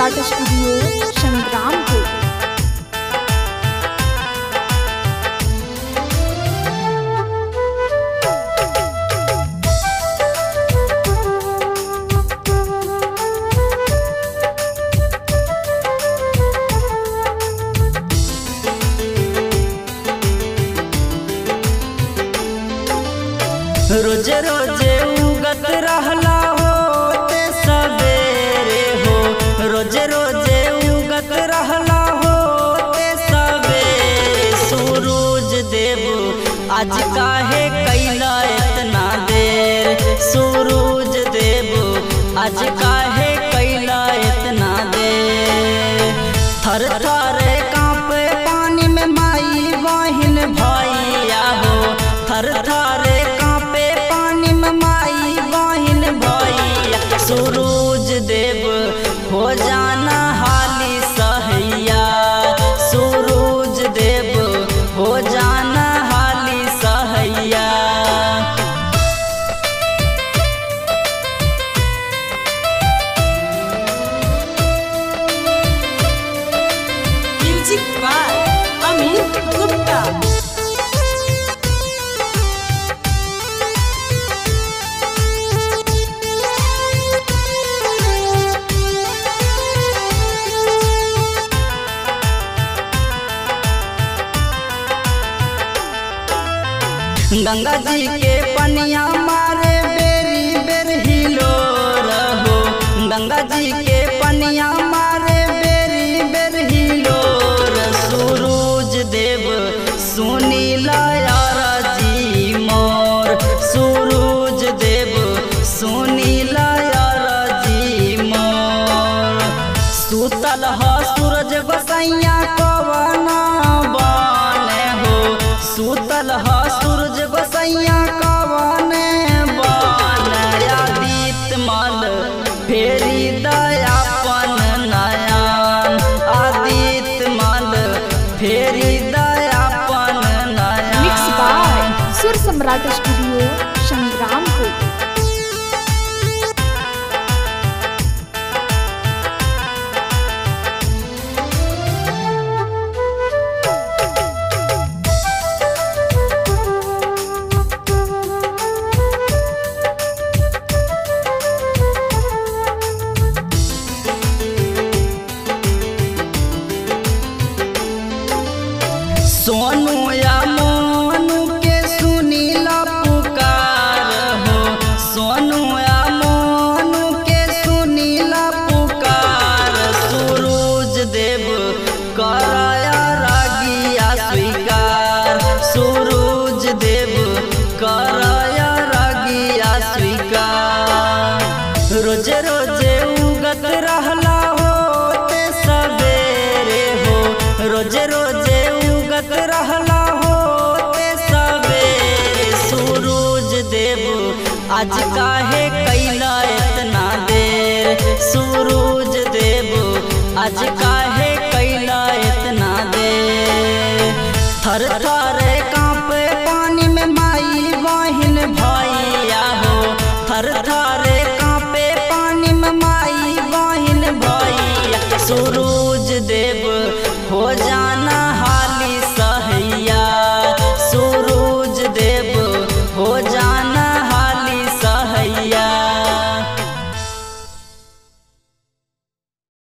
सम्राट studio Sangrampur रोज रोज उगत रहला हो ते सवेरे हो रोज रोज उगत रहला हो ते सवेरे सूरज देव आज काहे कैला इतना देर सूरज देव आज काहे कैला इतना देर थर थर कांपे पानी में माई बहिन भैया हो थर थर कांपे पानी में माई बहिन भैया सूरज देव हो जाना हाली सहैया सूरज देव हो जाना हाली सहैया म्यूजिक बाय अमित गुप्ता गंगा जी के पनिया मारे बेरी बेर हिलो रहो गंगा जी के पनिया मारे बेरी बेर हिलो सूरज देव सुनीला यारा जी मोर सूरज देव सुनीला यारा जी मोर सुतल ह सूरज गोसैया कवना बने हो सुतल ह सूरज गोसैया कवने बने आदित मल फेरी दयापन नयन आदित मल फेरी दयापन मिक्स बाय नयन सुर सम्राट स्टूडियो संग्रामपुर सोनू या मोनू के सुनीला पुकार हो सोनू या मोनू के सुनीला पुकार सूरज देव कराया रागिया स्वीकार सूरज देव कराया रागिया स्वीकार रोज रोज उगत रहला हो ते सवेरे हो रोज रोज उगत रहला हो ते सवेरे सूरज देव आज काहे कैला इतना देर सूरज देव आज काहे कैला इतना देर थर